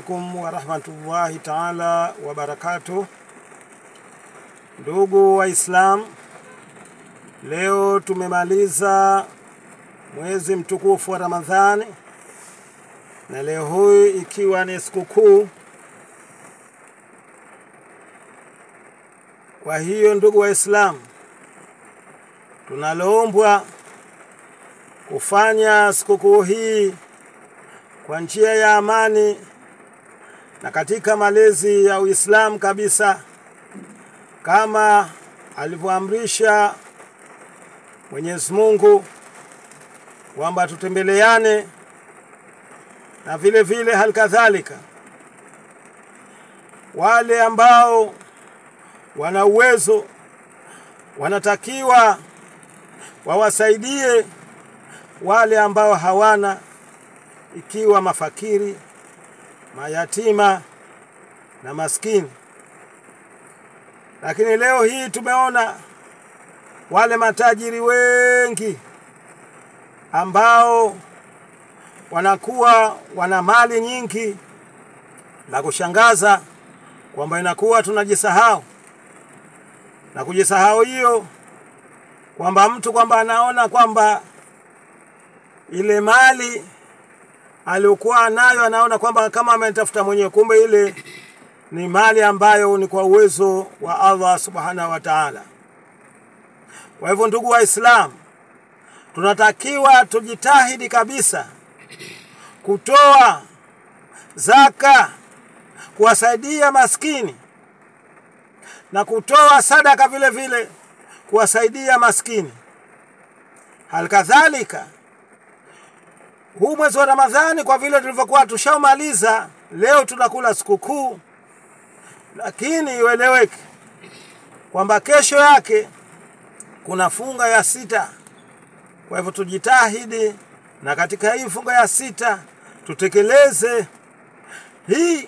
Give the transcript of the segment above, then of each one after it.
alaikum warahmatullahi taala wabarakatuh. Ndugu Waislam, leo tumemaliza mwezi mtukufu wa Ramadhani na leo hii ikiwa ni sikukuu. Kwa hiyo ndugu Waislamu, tunaloombwa kufanya sikukuu hii kwa njia ya amani na katika malezi ya Uislamu kabisa kama alivyoamrisha Mwenyezi Mungu kwamba tutembeleane, na vile vile hali kadhalika wale ambao wana uwezo wanatakiwa wawasaidie wale ambao hawana, ikiwa mafakiri, mayatima na maskini. Lakini leo hii tumeona wale matajiri wengi ambao wanakuwa wana mali nyingi, la kushangaza kwamba inakuwa tunajisahau na kujisahau hiyo kwamba mtu kwamba anaona kwamba ile mali aliyokuwa nayo anaona kwamba kama ametafuta mwenyewe, kumbe ile ni mali ambayo ni kwa uwezo wa Allah subhanahu wa ta'ala. Kwa hivyo, ndugu Waislamu, tunatakiwa tujitahidi kabisa kutoa zaka, kuwasaidia maskini na kutoa sadaka vile vile kuwasaidia maskini. Halikadhalika, huu mwezi wa Ramadhani kwa vile tulivyokuwa tushaumaliza, leo tunakula sikukuu, lakini ieleweke kwamba kesho yake kuna funga ya sita. Kwa hivyo tujitahidi, na katika hii funga ya sita tutekeleze hii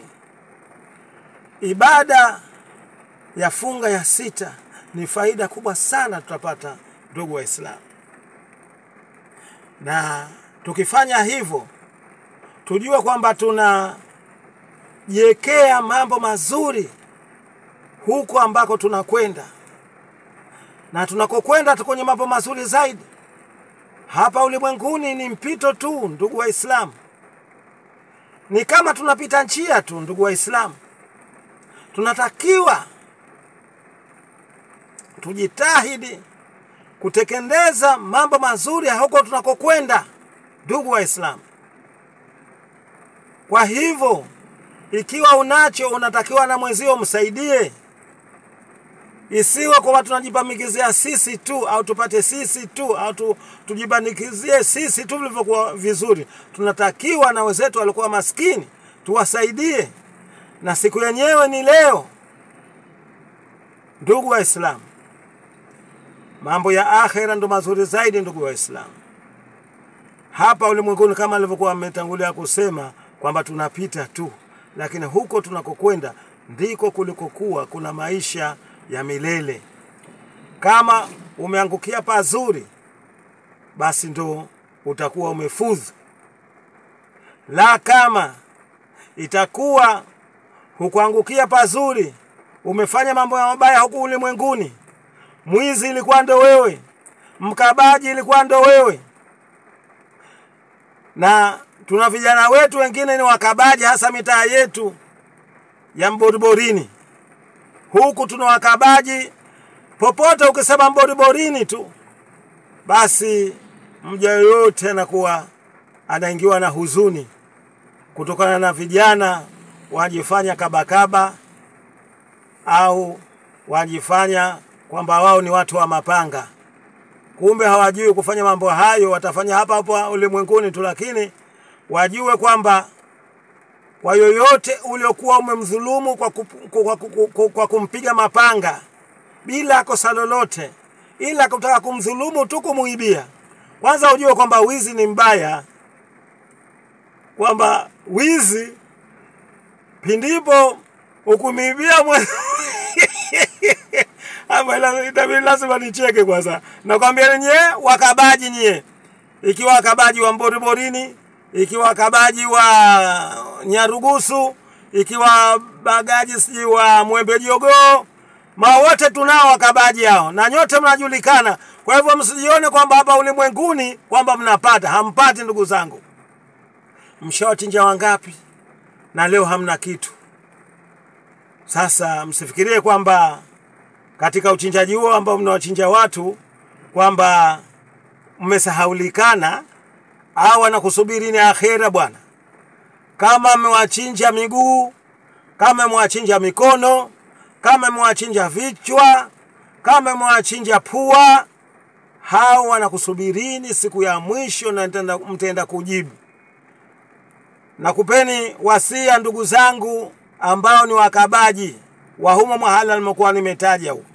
ibada ya funga ya sita. Ni faida kubwa sana tutapata, ndugu Waislamu, na tukifanya hivyo tujue kwamba tunajiwekea mambo mazuri huko ambako tunakwenda, na tunakokwenda tu kwenye mambo mazuri zaidi. Hapa ulimwenguni ni mpito tu, ndugu Waislamu, ni kama tunapita njia tu, ndugu Waislamu. Tunatakiwa tujitahidi kutekeleza mambo mazuri huko tunakokwenda, ndugu Waislamu. Kwa hivyo, ikiwa unacho unatakiwa na mwenzio msaidie, isiwe kwamba tunajipamikizia sisi tu au tupate sisi tu au tu, tujibanikizie sisi tu vilivyokuwa vizuri. Tunatakiwa na wenzetu walikuwa maskini tuwasaidie, na siku yenyewe ni leo, ndugu Waislamu. Mambo ya akhera ndo mazuri zaidi, ndugu Waislamu. Hapa ulimwenguni kama alivyokuwa ametangulia kusema kwamba tunapita tu, lakini huko tunakokwenda ndiko kulikokuwa kuna maisha ya milele. Kama umeangukia pazuri, basi ndo utakuwa umefudhu, la kama itakuwa hukuangukia pazuri, umefanya mambo ya mabaya huku ulimwenguni, mwizi ilikuwa ndo wewe, mkabaji ilikuwa ndo wewe, na tuna vijana wetu wengine ni wakabaji, hasa mitaa yetu ya mboriborini huku tuna wakabaji popote. Ukisema mboriborini tu, basi mja yoyote anakuwa anaingiwa na huzuni kutokana na vijana wajifanya kabakaba au wajifanya kwamba wao ni watu wa mapanga, kumbe hawajui kufanya mambo hayo. Watafanya hapa hapa ulimwenguni tu, lakini wajue kwamba kwa yoyote uliokuwa umemdhulumu kwa, kwa, kwa, kwa kumpiga mapanga bila kosa lolote, ila kutaka kumdhulumu tu, kumuibia, kwanza ujue kwamba wizi ni mbaya, kwamba wizi pindipo ukumiibia mwe itabidi lazima nicheke kwanza. Nakwambia nyie wakabaji, nyie ikiwa wakabaji wa mboriborini ikiwa wakabaji wa Nyarugusu, ikiwa bagaji sijui wa mwembe jogoo ma wote tunao wakabaji hao na nyote mnajulikana kwa hivyo msijione kwamba hapa ulimwenguni kwamba mnapata hampati ndugu zangu mshawachinja wangapi na leo hamna kitu sasa msifikirie kwamba katika uchinjaji huo ambao mnawachinja watu kwamba mmesahaulikana au wanakusubiri ni akhera bwana kama mmewachinja miguu kama mmewachinja mikono kama mmewachinja vichwa kama mmewachinja pua hao wanakusubirini siku ya mwisho na mtenda, mtenda kujibu nakupeni wasia ndugu zangu ambao ni wakabaji wa humo mahala nimekuwa nimetaja huko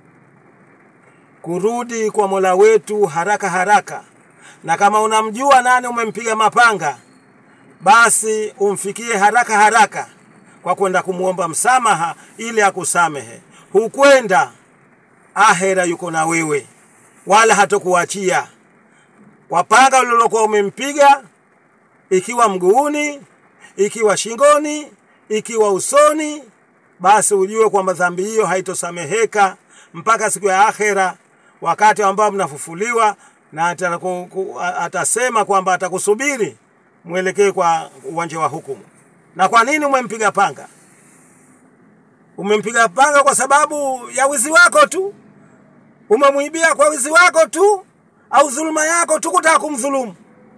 kurudi kwa mola wetu haraka haraka na kama unamjua nani umempiga mapanga basi umfikie haraka haraka kwa kwenda kumwomba msamaha ili akusamehe hukwenda ahera yuko na wewe wala hatokuachia kwa panga ulilokuwa umempiga ikiwa mguuni ikiwa shingoni ikiwa usoni basi ujue kwamba dhambi hiyo haitosameheka mpaka siku ya akhera wakati ambao mnafufuliwa na atanaku, ku, atasema kwamba atakusubiri mwelekee kwa uwanja wa hukumu na kwa nini umempiga panga umempiga panga kwa sababu ya wizi wako tu umemwibia kwa wizi wako tu au dhuluma yako tu kutaka kumdhulumu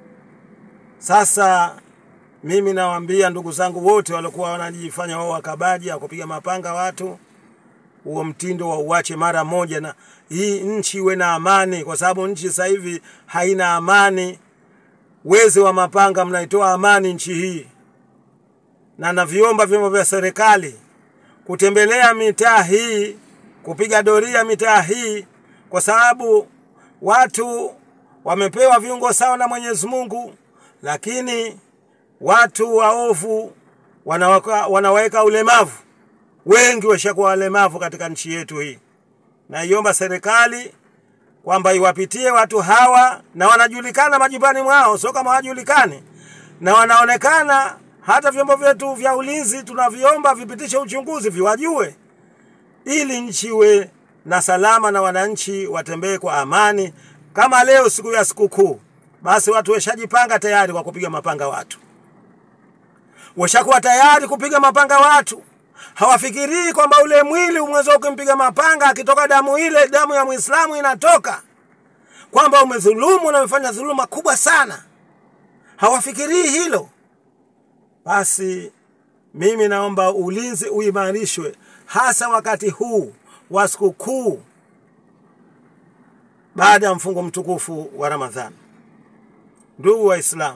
sasa mimi nawaambia ndugu zangu wote waliokuwa wanajifanya wao wakabaji akupiga mapanga watu huo mtindo wa uache mara moja na hii nchi iwe na amani kwa sababu nchi sasa hivi haina amani wezi wa mapanga mnaitoa amani nchi hii na naviomba vyombo vya serikali kutembelea mitaa hii kupiga doria mitaa hii kwa sababu watu wamepewa viungo sawa na Mwenyezi Mungu lakini watu waovu wanaweka, wanaweka ulemavu wengi washakuwa walemavu katika nchi yetu hii naiomba serikali kwamba iwapitie watu hawa na wanajulikana majumbani mwao sio kama hawajulikani na wanaonekana hata vyombo vyetu vya ulinzi tunaviomba vipitishe uchunguzi viwajue ili nchi iwe na salama na wananchi watembee kwa amani kama leo siku ya sikukuu basi watu weshajipanga tayari kwa kupiga mapanga watu washakuwa tayari kupiga mapanga watu hawafikirii kwamba ule mwili umeweza ukimpiga mapanga akitoka damu ile damu ya mwislamu inatoka kwamba umedhulumu na umefanya dhuluma kubwa sana hawafikirii hilo basi mimi naomba ulinzi uimarishwe hasa wakati huu wa sikukuu baada ya mfungo mtukufu wa ramadhani ndugu waislamu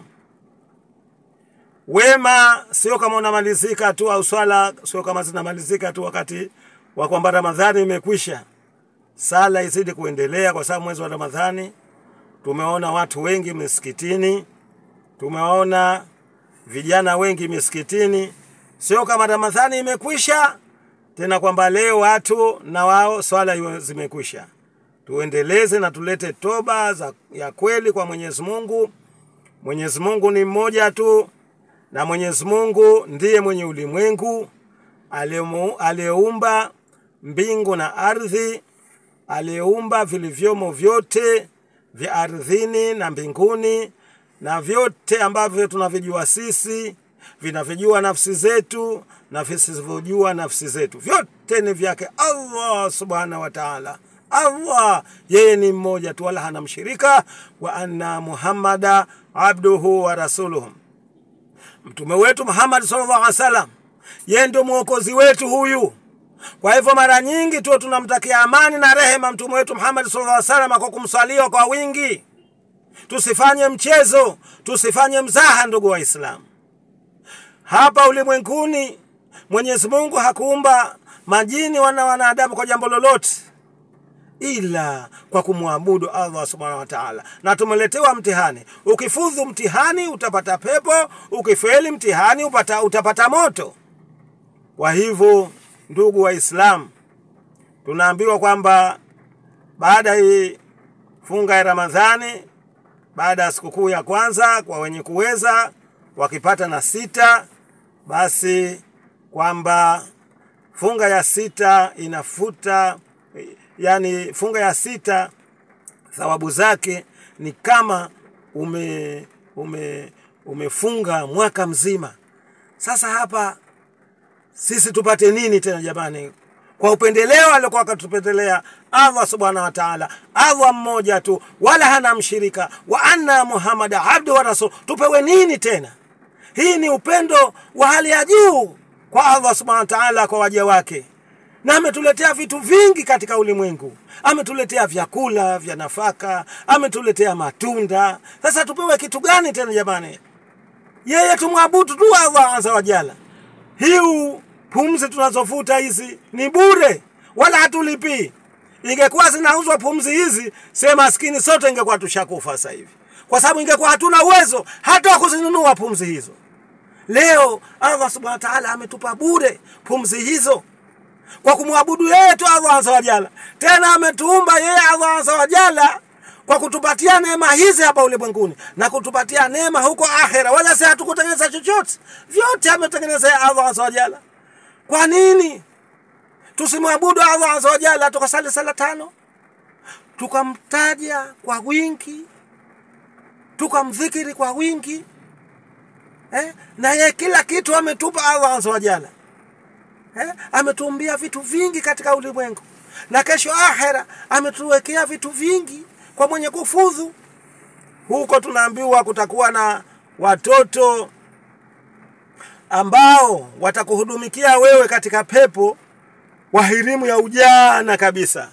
wema sio kama unamalizika tu au swala sio kama zinamalizika tu wakati wa kwamba ramadhani imekwisha sala izidi kuendelea kwa sababu mwezi wa ramadhani tumeona watu wengi misikitini tumeona vijana wengi misikitini sio kama ramadhani imekwisha tena kwamba leo watu na wao swala zimekwisha tuendeleze na tulete toba za, ya kweli kwa mwenyezi mungu mwenyezi mungu ni mmoja tu na mwenyezi mungu ndiye mwenye ulimwengu aliyeumba mbingu na ardhi aliyeumba vilivyomo vyote vya ardhini na mbinguni na vyote ambavyo tunavijua sisi vinavyojua nafsi zetu na visivyojua nafsi zetu vyote ni vyake allah subhanahu wa taala allah yeye ni mmoja tu wala hana mshirika wa anna muhammada abduhu wa rasuluhu mtume wetu muhammad sallallahu alaihi wasallam yeye ndio mwokozi wetu huyu kwa hivyo mara nyingi tu tunamtakia amani na rehema mtume wetu muhammad sallallahu alaihi wasallam kwa kumswalia kwa wingi tusifanye mchezo tusifanye mzaha ndugu waislamu hapa ulimwenguni mwenyezi mungu hakuumba majini wana wanadamu kwa jambo lolote ila kwa kumwabudu allah subhanahu wa taala na tumeletewa mtihani ukifudhu mtihani utapata pepo ukifeli mtihani upata, utapata moto kwa hivyo ndugu waislamu tunaambiwa kwamba baada hii funga ya ramadhani baada ya sikukuu ya kwanza kwa wenye kuweza wakipata na sita basi kwamba funga ya sita inafuta, yani funga ya sita thawabu zake ni kama ume, ume, umefunga mwaka mzima. Sasa hapa sisi tupate nini tena jamani? Kwa upendeleo aliokuwa akatupendelea Allah subhanahu wa ta'ala, Allah mmoja tu, wala hana mshirika, wa anna Muhammada abdu wa rasul. Tupewe nini tena? Hii ni upendo wa hali ya juu kwa Allah subhanahu wa ta'ala kwa waja wake, na ametuletea vitu vingi katika ulimwengu. Ametuletea vyakula vya nafaka, ametuletea matunda. Sasa tupewe kitu gani tena jamani? Yeye tumwabudu tu Allah azza wa jalla. Hiu pumzi tunazovuta hizi ni bure, wala hatulipii. Ingekuwa zinauzwa pumzi hizi, sema maskini sote ingekuwa tushakufa sasa hivi, kwa sababu ingekuwa hatuna uwezo hata wa kuzinunua pumzi hizo. Leo Allah subhanahu wa ta'ala ametupa bure pumzi hizo kwa kumwabudu yeye tu Allah azza wa jalla. Tena ametuumba yeye Allah azza wa jalla kwa kutupatia neema hizi hapa ulimwenguni na kutupatia neema huko akhera, wala si hatukutengeneza chochote, vyote ametengeneza Allah azza wa jalla. Kwa nini tusimwabudu Allah azza wa jalla, tukasali sala tano, tukamtaja kwa wingi, tukamdhikiri kwa wingi eh? na ye kila kitu ametupa Allah azza wa jalla eh? ametuumbia vitu vingi katika ulimwengu, na kesho akhera ametuwekea vitu vingi kwa mwenye kufudhu. Huko tunaambiwa kutakuwa na watoto ambao watakuhudumikia wewe katika pepo wahirimu ya ujana kabisa.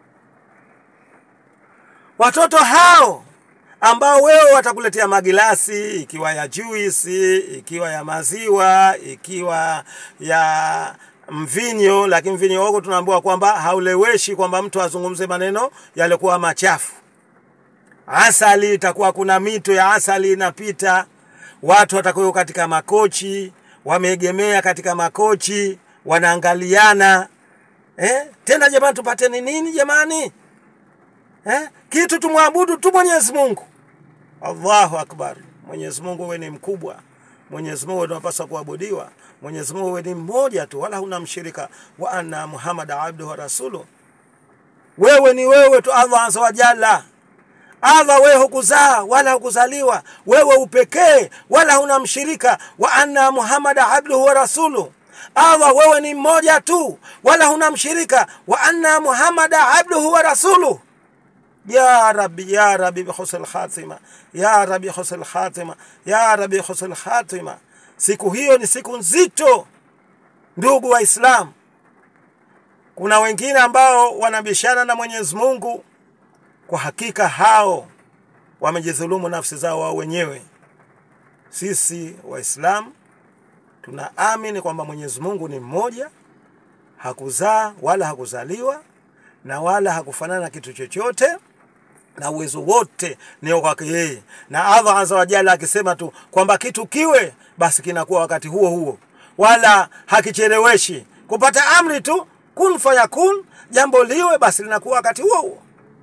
Watoto hao ambao wewe watakuletea magilasi, ikiwa ya juisi, ikiwa ya maziwa, ikiwa ya mvinyo, lakini mvinyo wako tunaambiwa kwamba hauleweshi, kwamba mtu azungumze maneno yaliokuwa machafu. Asali itakuwa kuna mito ya asali inapita, watu watakuwa katika makochi, wameegemea katika makochi, wanaangaliana eh? Tena jamani, tupateni nini jamani eh? Kitu tumwabudu tu Mwenyezi Mungu. Allahu akbar! Mwenyezi Mungu wewe ni mkubwa, Mwenyezi Mungu tunapaswa kuabudiwa. Mwenyezi Mungu wewe ni mmoja tu, wala huna mshirika. Wa anna Muhammad abduhu wa rasuluhu, wewe ni wewe tu, Allah azza wa jalla. Allah wewe hukuzaa wala hukuzaliwa, wewe upekee wala huna mshirika. Wa anna Muhammad abduhu wa rasuluhu Allah wewe ni mmoja tu wala huna mshirika. Wa anna Muhammada abduhu wa rasuluhu. Ya Rabbi, ya Rabbi bihusnil khatima, ya Rabbi husnil khatima, ya Rabbi husnil khatima. Siku hiyo ni siku nzito, ndugu Waislamu. Kuna wengine ambao wanabishana na Mwenyezi Mungu, kwa hakika hao wamejidhulumu nafsi zao wao wenyewe. Sisi Waislamu tunaamini kwamba Mwenyezi Mungu ni mmoja, hakuzaa wala hakuzaliwa na wala hakufanana na kitu chochote, na uwezo wote ni kwake yeye. Na Allah azza wa jalla akisema tu kwamba kitu kiwe, basi kinakuwa wakati huo huo, wala hakicheleweshi kupata amri tu, kun fayakun, jambo liwe, basi linakuwa wakati huo huo.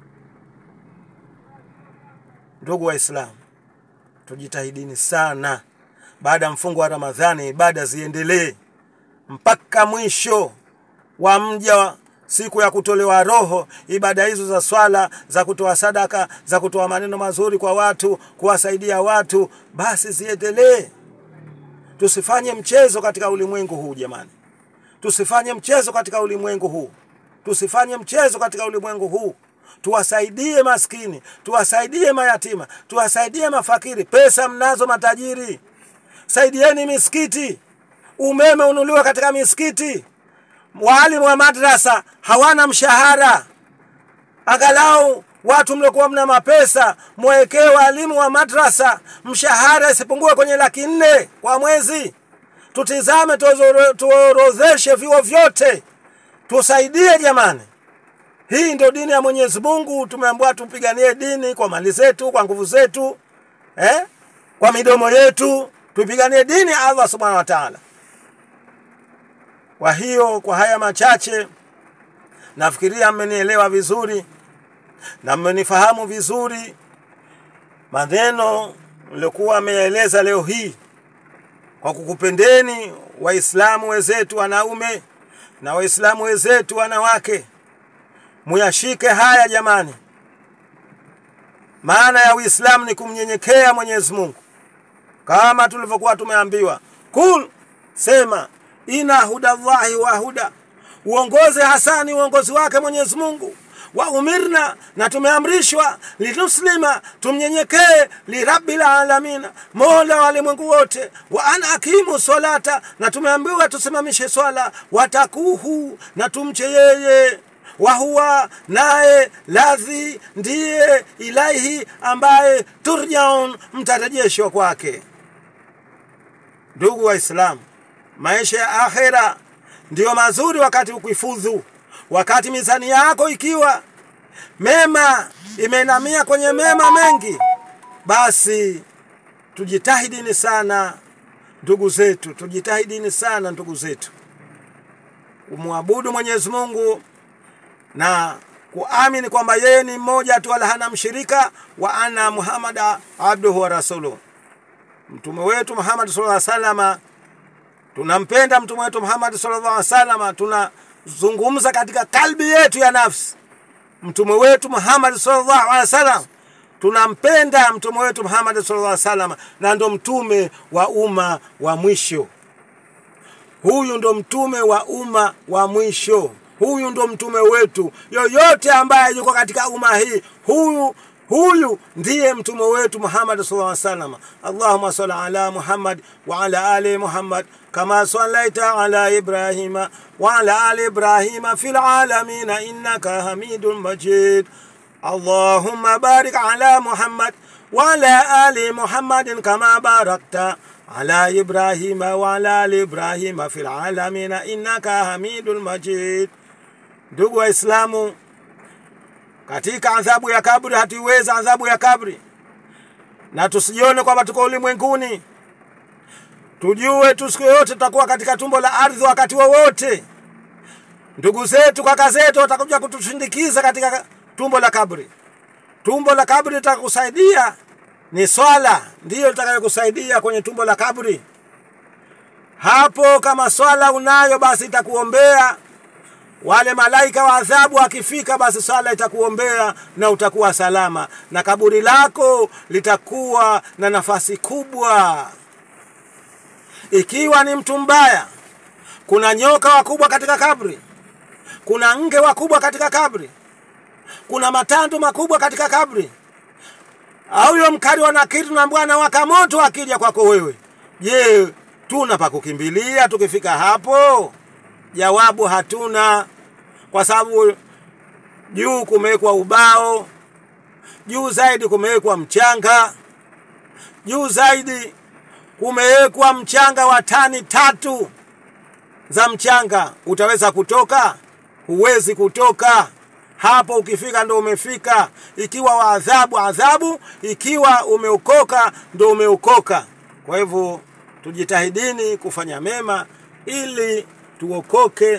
Ndugu Waislamu, tujitahidini sana baada ya mfungo wa Ramadhani, ibada ziendelee mpaka mwisho wa mja siku ya kutolewa roho. Ibada hizo za swala, za kutoa sadaka, za kutoa maneno mazuri kwa watu, kuwasaidia watu, basi ziendelee. Tusifanye mchezo katika ulimwengu huu jamani, tusifanye mchezo katika ulimwengu huu, tusifanye mchezo katika ulimwengu huu. Tuwasaidie maskini, tuwasaidie mayatima, tuwasaidie mafakiri. Pesa mnazo matajiri, saidieni misikiti, umeme unuliwa katika misikiti. Waalimu wa madrasa hawana mshahara, angalau watu mliokuwa mna mapesa mwekee waalimu wa madrasa mshahara isipungue kwenye laki nne kwa mwezi. Tutizame, tuorodheshe vyuo vyote, tusaidie jamani. Hii ndio dini ya Mwenyezi Mungu. Tumeambiwa tupiganie dini kwa mali zetu, kwa nguvu zetu, eh? kwa midomo yetu tupiganie dini ya Allah subhanahu wa ta'ala. Kwa hiyo kwa haya machache, nafikiria mmenielewa vizuri na mmenifahamu vizuri maneno niliokuwa ameyaeleza leo hii, kwa kukupendeni Waislamu wenzetu wanaume na Waislamu wenzetu wanawake, muyashike haya jamani. Maana ya Uislamu ni kumnyenyekea Mwenyezi Mungu kama tulivyokuwa tumeambiwa, kul, sema ina hudallahi wa huda, uongozi hasa ni uongozi wake Mwenyezi Mungu wa umirna, na tumeamrishwa linuslima, tumnyenyekee lirabbil alamina, mola wa walimwengu wote. Wa an akimu salata, na tumeambiwa tusimamishe swala. Watakuhu, na tumche yeye wahuwa naye ladhi ndiye ilaihi ambaye turjaun mtarejeshwa kwake. Ndugu Waislamu, maisha ya akhera ndiyo mazuri wakati ukifudhu, wakati mizani yako ikiwa mema imeinamia kwenye mema mengi, basi tujitahidini sana ndugu zetu, tujitahidini sana ndugu zetu kumwabudu Mwenyezi Mungu na kuamini kwamba yeye ni mmoja tu wala hana mshirika, wa anna Muhammada abduhu wa rasuluhu, mtume wetu Muhammad sallallahu alaihi wasallam. Tunampenda mtume wetu Muhammad sallallahu alaihi wasallam, tunazungumza katika kalbi yetu ya nafsi mtume wetu Muhammad sallallahu alaihi wasallam. Tunampenda mtume wetu Muhammad sallallahu alaihi wasallam, na ndo mtume wa umma wa mwisho. Huyu ndo mtume wa umma wa mwisho huyu ndo mtume wetu. Yoyote ambaye yuko katika umma hii, huyu huyu ndiye mtume wetu Muhammad sallallahu alaihi wasallam. Allahumma salli ala Muhammad wa ala ali Muhammad kama sallaita ala Ibrahima wa ala ali Ibrahima fil alamin innaka Hamidun Majid. Allahumma barik ala Muhammad wa ala ali Muhammadin kama barakta ala Ibrahima wa ala ali Ibrahima fil alamin innaka Hamidul Majid. Ndugu Waislamu, katika adhabu ya kabri hatuiweza adhabu ya kabri, na tusijione kwamba tuko ulimwenguni. Tujue tu siku yoyote tutakuwa katika tumbo la ardhi wakati wowote. Ndugu zetu, kaka zetu watakuja kutushindikiza katika tumbo la kabri. Tumbo la kabri litakusaidia ni swala, ndiyo litakayokusaidia kwenye tumbo la kabri. Hapo kama swala unayo, basi itakuombea wale malaika wa adhabu akifika, basi swala itakuombea na utakuwa salama, na kaburi lako litakuwa na nafasi kubwa. Ikiwa ni mtu mbaya, kuna nyoka wakubwa katika kabri, kuna nge wakubwa katika kabri, kuna matandu makubwa katika kabri. Au huyo mkali wa nakiri tunaambiwa anawaka moto akija kwako wewe. Je, tuna pa kukimbilia tukifika hapo? Jawabu hatuna, kwa sababu juu kumewekwa ubao, juu zaidi kumewekwa mchanga, juu zaidi kumewekwa mchanga wa tani tatu za mchanga. Utaweza kutoka? Huwezi kutoka hapo. Ukifika ndo umefika. Ikiwa wa adhabu adhabu, ikiwa umeokoka ndo umeokoka. Kwa hivyo tujitahidini kufanya mema ili tuokoke,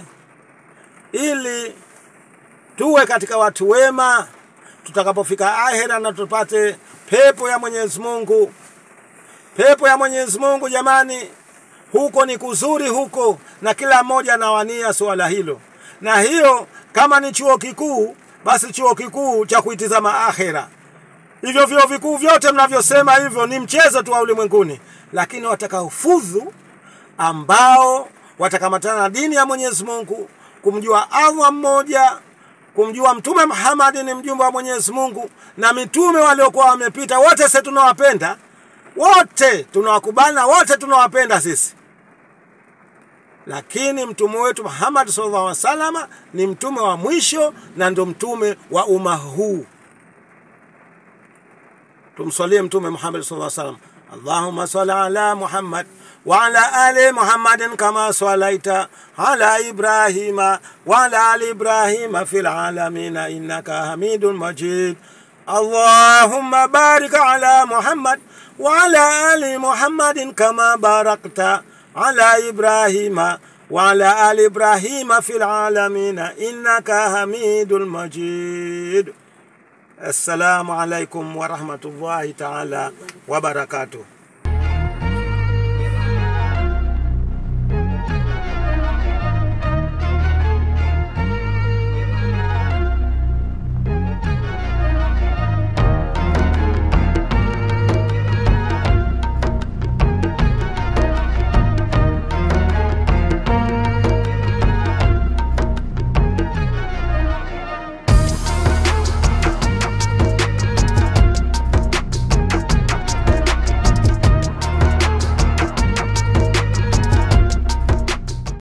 ili tuwe katika watu wema tutakapofika ahera na tupate pepo ya Mwenyezi Mungu. Pepo ya Mwenyezi Mungu jamani, huko ni kuzuri huko, na kila mmoja anawania suala hilo. Na hiyo kama ni chuo kikuu, basi chuo kikuu cha kuitizama akhera. Hivyo vyuo vikuu vyote mnavyosema hivyo ni mchezo tu wa ulimwenguni, lakini watakaofudhu ambao watakamatana na dini ya Mwenyezi Mungu, kumjua Allah mmoja, kumjua Mtume Muhammad ni mjumbe wa Mwenyezi Mungu, na mitume waliokuwa wamepita wote, sisi tunawapenda wote, tunawakubali na wote tunawapenda sisi, lakini mtume wetu Muhammad sallallahu alaihi wasallam ni mtume wa mwisho na ndo mtume wa umma huu. Tumswalie Mtume Muhammad sallallahu alaihi wasallam. Allahumma salli ala Muhammad wa ala ali Muhammadin kama salaita ala Ibrahima wa ala ali Ibrahima fil alamina innaka Hamidun Majid. Allahumma barik ala Muhammad wa ala ali Muhammadin kama barakta ala Ibrahima wa ala ali Ibrahima fil alamina innaka Hamidul Majid. Assalamu alaikum warahmatullahi taala wabarakatuh.